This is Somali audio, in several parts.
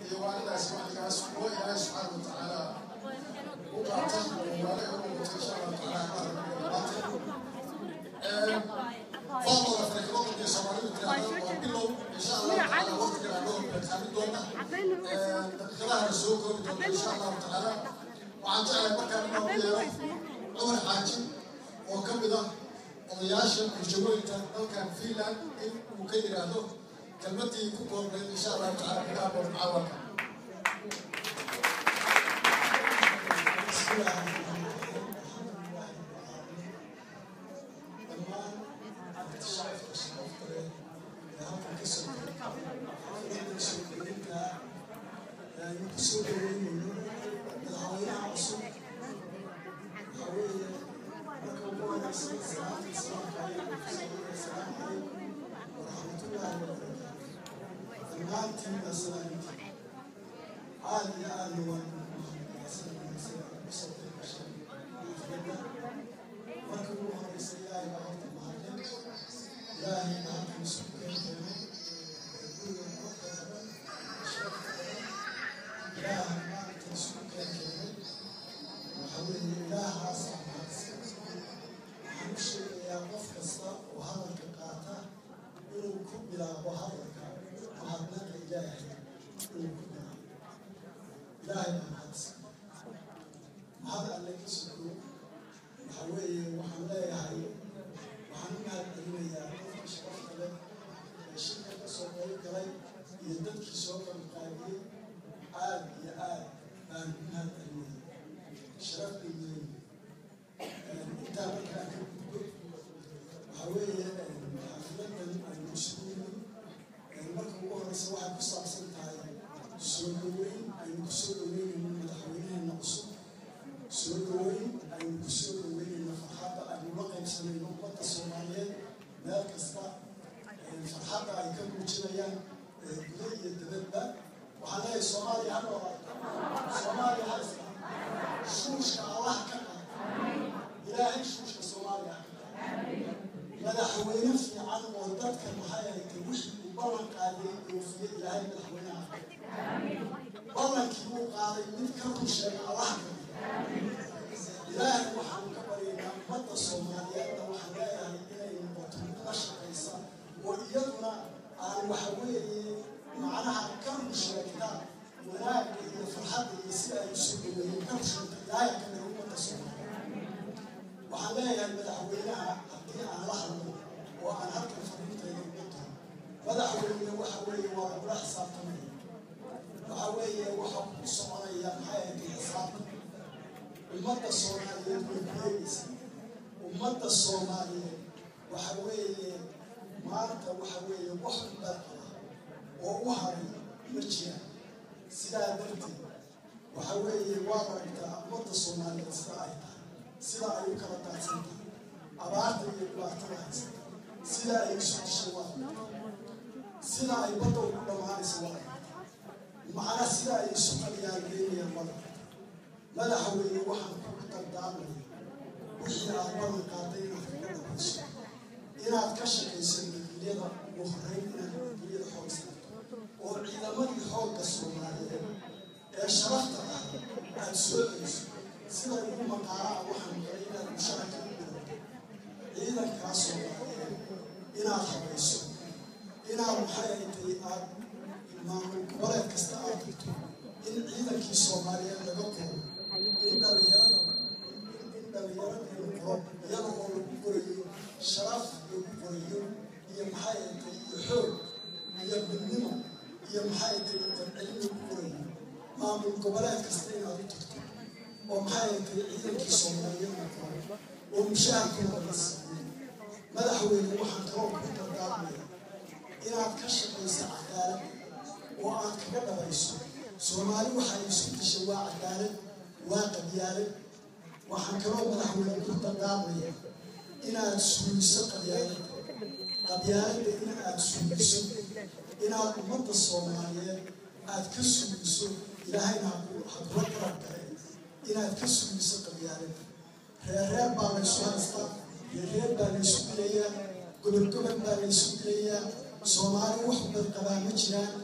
iyo waalidaas wacdigaas kuwa ilaahay subxaana wa tacaala u qaata oo waale ugu muto insha allahu tacaala maanta fadlan farikadooda iyo soomaalidu tiraahdo waa bilow insha allahu tacaala waqtigan aan loo beekaamin doona daqiiqadaha soo koobi doona insha allahu tacaala waxaan jeclahay markaan inaan u yeero cumar xaaji oo ka mid ah odayaasha bulshooyinka dalkan finland in uu ka yidhaahdo kelmadii ku koobnayd insha allahu tacaala bilaha boor mucaawanka kusoo dhaweynayno madaxweynaha cusub waxaa weeye marka ugu wanaagsan salaamta islaamka ayaa asalaamu calaykum waraxmatullaahi wabarakaatu dhammaantiin baa salaamintii aad iyo aadna waan marka ugu horeysa ilaahay baa horta mahadle ilaahay baa halkan isku keenkeenay guriga quruxda badan sharafta badan ilaahay maaragta isku keenkeenay waxa weeye ilaahaasaa mahadsan waxaan u sheegayaa qof kasta oo hadalka qaata inuu ku bilaabo hadalka mahadnaqa ilaahay inuu ku bilaabo ilaahay baa mahadsan mahad alle ka sukoo waxa weeye waxaan leeyahay waxaan u mahad celinayaa dadka sharafta leh ee shirka ka soo qayb galay iyo dadkii soo qaybqaabiyey aad iyo aad baan u mahad celinaya sharaf bay leeyihin intaa markaa ka gudbo waxaa weeye xafiladan aynu isugu yimid marka ugu horeysa waxay ku saabsan tahay soo dhaweyn aynu ku soo dhaweynayno madaxweynaheena cusub soo dhaweyn aynu ku soo dhaweynayno farxadda aynu la qaybsanayno ummadda soomaaliyeed meel kasta farxadda ay ka muujinayaan guda iyo dabadba waxaan leeyahay soomaaliya ha noolaato soomaaliya ha isla shuushka allah ka qaad ilaahay shuushka soomaaliya ha ka qaad madaxweyne fiican oo dadka maxay ahaytay wixii uu ballan qaaday oofiye ilaahay madaxweynaha ballankii uu qaaday mid ka run sheega allah ka ilaahay waxaan ka baryaynaa ummadda soomaaliyeedna waxaan leeyahay inay noqoto mid la shaqaysa oo iyaduna aan waxa weeye macnaha ka run sheegta wanaagga iyo farxadda iyo sida ay usoo dhaweeyeen ka run sheegta ilaahay ka mid ummadda soomaaliyeed waxaan leeyahay madaxweynaha haddii aan la hadlo oo aan halkan fariintayda ugu tahay madaxweyne waxa weeye waa lagula xisaabtamaya waxa weeye waxa ku soconaya maxay ahayd xisaabta ummadda soomaaliyeed way kuleegaysaa ummadda soomaaliyeed waxa weeye maanta waxa weeye wax unbaa qaba oo u haray ma jiraan sidaa darteed waxa weeye waad aragtaa ummadda soomaaliyeed sida ay tahay sida ay u kala daadsan tahay abaarta iyo dhibaatada haysata sida ay isu dishay waa sida ay badda ugu dhammaanaysa waa macna sida ay isu qaliyaalgeynayaan waa madaxweyne waxaan kugu dardaarmaya wixii aad ballan qaaday inaad kaga dhamayso inaad ka shaqayso nabadgelyada ugu horreyn inaad nabadgelyada xoog saarto oo ciidamadii xoogga soomaaliyeed ee sharafta ah aad soo celiso sida ugu maqaara ah waxaan maqlay inaad mushara kaga bilowdo ciidankaa soomaaliyeed inaad habayso inaad maxay ay tahay aad maamul goboleed kasta aad dhigto in ciidankii soomaaliyeed laga koro in dhalinyarada in dhalinyaradeenu koro iyada oo lagu korayo sharaf lagu korayo iyo maxay ay tahay iyo xoog iyo midnimo iyo maxay tahay dabcelin lagu korayo maamul goboleed kasta inaad u tagto oo maxay ay tahay ciidankii soomaaliyeed la koro oo mushaharkooda la siiyo madaxweyne waxaan kaloo ku dardaarmaya inaad ka shaqayso cadaalad oo aad kaga dhabayso soomaali waxay isku dishay waa cadaalad waa qabyaalad waxaan kaloo madaxweyne ku dardaarmaya inaad suuliso qabyaalada qabyaaladda in aad suuliso inaad ummadda soomaaliyeed aad ka suuliso ilaahayna hakula garab gale inaad ka suuliso qabyaaladda reerreer baa laysu haystaa reerreer baa laysu dilayaa gobol gobol baa laysu dilayaa soomaali wax bad qabaa ma jiraan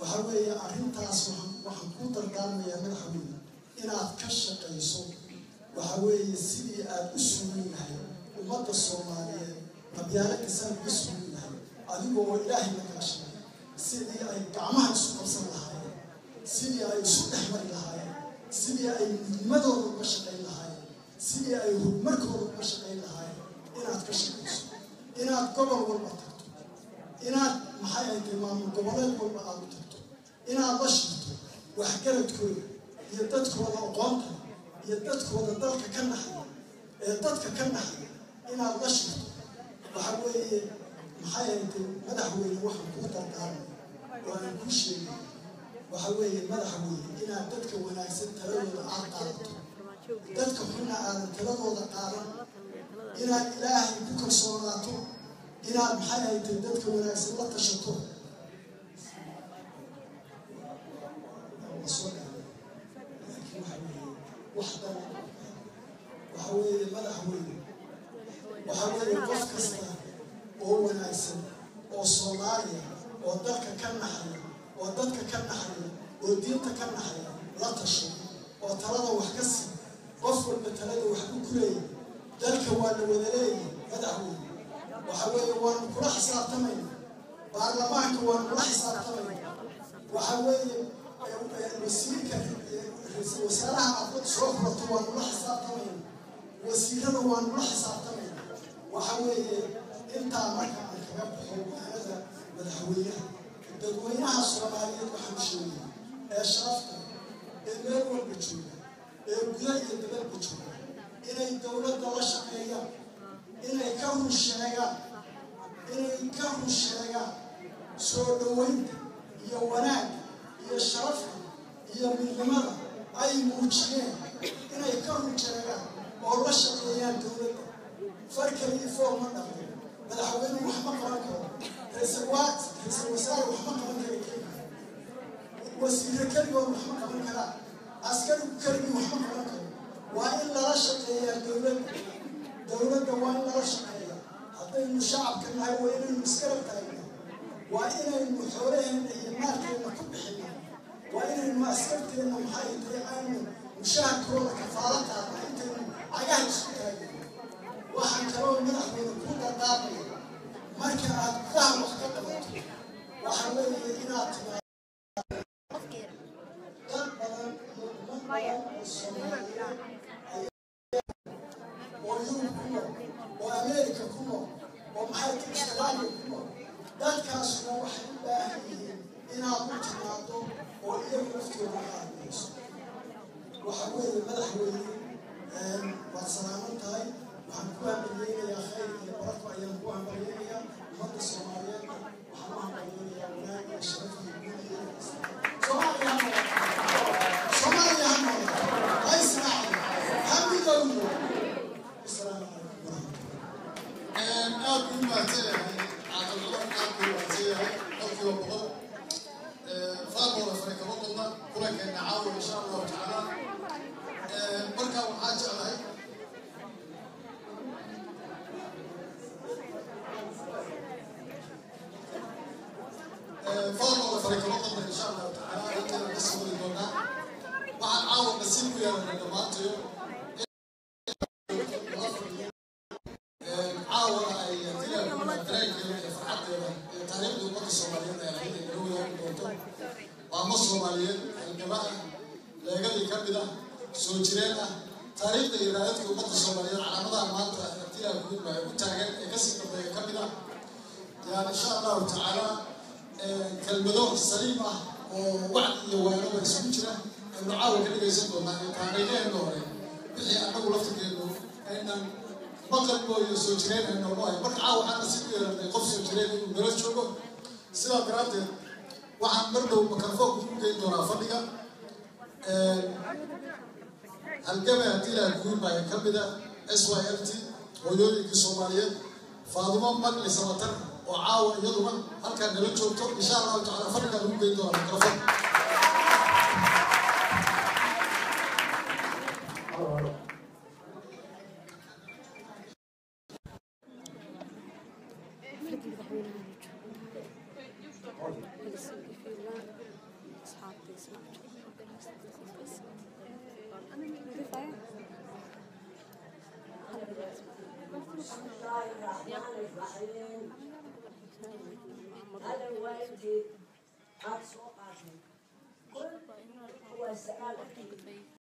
waxa weeye arrintaas waxaan waxaan ku dardaarmayaa madaxweyne inaad ka shaqayso waxa weeye sidii aad u sugan yahay ummadda soomaaliyeed qabyaalada saan uga sugan yahay adigoo ilaahay la kaashanay sidii ay gacmaha isu qabsan lahaayeen sidii ay isu dhexmari lahaayeen sidii ay midnimadooda uga shaqayn lahaayeen sidii ay horumarkooda uga shaqayn lahaayeen inaad ka shaqayso inaad gobol walba tagto inaad maxay ay tahay maamul goboleed walba aad u tagto inaad la shirto waxgaradkooda iyo dadkooda aqoonta iyo dadkooda dalka ka naxaya ee dadka ka naxaya inaad la shirto waxa weeye maxay ay tahay madaxweyne waxaan kuu dardaarmay oo aan kuu sheegay waxa weeye madaxweyne inaad dadka wanaagsan taladooda aad qaadato dadka xunna aadan taladooda qaadan inaad ilaahay ku kalsoonaato inaad maxay ay tahay dadka wanaagsan la tashato soo dhacay laakiin waxa weeye wax dana waxa weeye madaxweyne waxa weeye qof kasta oo wanaagsan oo soomaaliya oo dalka ka naxaya oo dadka ka naxaya oo diinta ka naxaya la tasho oo talada wax ka sii qof walba talada wax ku kuleeya dalka waa la wada leeyahay madaxweyne waxa weeye waanu kula xisaabtamayna baarlamaanka waanu kula xisaabtamayna waxa weeye wasiirka ra-iisul wasaaraha aad soo furato waanu la xisaabtamayna wasiirada waanu la xisaabtamayna waxa weeye intaa marka aan kaga baxo waanada madaxweynaha dadweynaha soomaaliyeed waxaan sheegay ee sharafta ee meel walba jooga ee guda iyo dabadba jooga inay dowladda la shaqeeyaan inay ka run sheegaan inay ka run sheegaan soo dhoweynta iyo wanaagga iyo sharafka iyo midnimada ay muujiyeen inay ka run sheegaan oo la shaqeeyaan dowladda farkaliyo fool ma dhaqo madaxweyne wax ma qaban karo ra-iisul wasaare wax ma qaban kara keliya wasiire keligood wax ma qaban karaa askarigu keligii wax ma qaban karo waa in lala shaqeeyaa dowladda dowladda waa in lala shaqeeya haddaynu shacabka nahay waa inaynu iskala taagna waa inaynu xoolaheenna iyo maalkeenna ku bixina waa inaynu askarteenna maxay tahay aynu mushaharkooda kafaalo qaadna intaynu cagaha isku taagna waxaan kaloo madaxweyne ku dardaarmaya marka aad gudaha wax ka qabato waxa weeye inaad timaado dad badan iyo ummad badan oo soomaaliyeed oo yurub ku nool oo ameerika ku nool oo maxay tahay austraaliya ku nool dadkaasuna waxay u baahan yihiin inaad u timaado oo iyagu laftooda qaadayso waxa weeye madaxweyne waad salaaman tahay waxaan ku hambalyeynayaa khayr iyo barako ayaan ku hambalyeynayaa ummadda soomaaliyeed waxaan u hambalyeynayaa wanaag iyo sharaf iyo guud iyo soomaaliya ha noqoto soomaaliya ha noqoto ha israacdo ha midowdo asalaamu calaykum waraxmatullahi aad buu mahadsan yahay caaqilnimo aad buu mahadsan yahay qofkiiba boqol faaqooda fare kama qodna kulankeena caawa insha allahu tacaala marka waxaa jeclahay faaqooda fare kama qodna insha allahu tacaala halkeena ka soo wadi doonaa waxaan caawa nasiib ku yeelanay dhammaantayo caawana ay dilaakuna dareenkeeda iyo farxaddeeda iyo taariikhda ummadda soomaaliyeed ay ahayd ay nala wadaagi doonto maamo soomaaliyeed halgaba ah leegadii ka mid ah soo jireen ah taariikhda iyo raadadka ummadda soomaaliyeed calaamadaha maanta dilaakuuma ay u taagan ee kasii dambeeya ka mid ah yaan insha allahu tacaala kelmado saliim ah oo wacdi iyo waanaba isugu jira aynu caawa ka dhegaysan doonaa iyo taariikheena hore wixii annagu laftirkeenu aynan maqal mooyo soo jireen ay noogu hay marka caawa waxaan nasiib u yeelanay qof soo jireen inuu nala joogo sidaa daraaddeed waxaan mar dhow microfoonka ku geyn doonaa fadhiga halgame haddii laha guurmaya ka mida s y l t hooyooyinkii soomaaliyeed faadumo magli sabatar oo caawa iyaduna halkaa nala joogto insha allahu tacala fadhigaan ugu geyn doonaa microfoon Thank you. بسم الله الرحمن الرحيم هذا والدي عاد سوق كل هو السؤال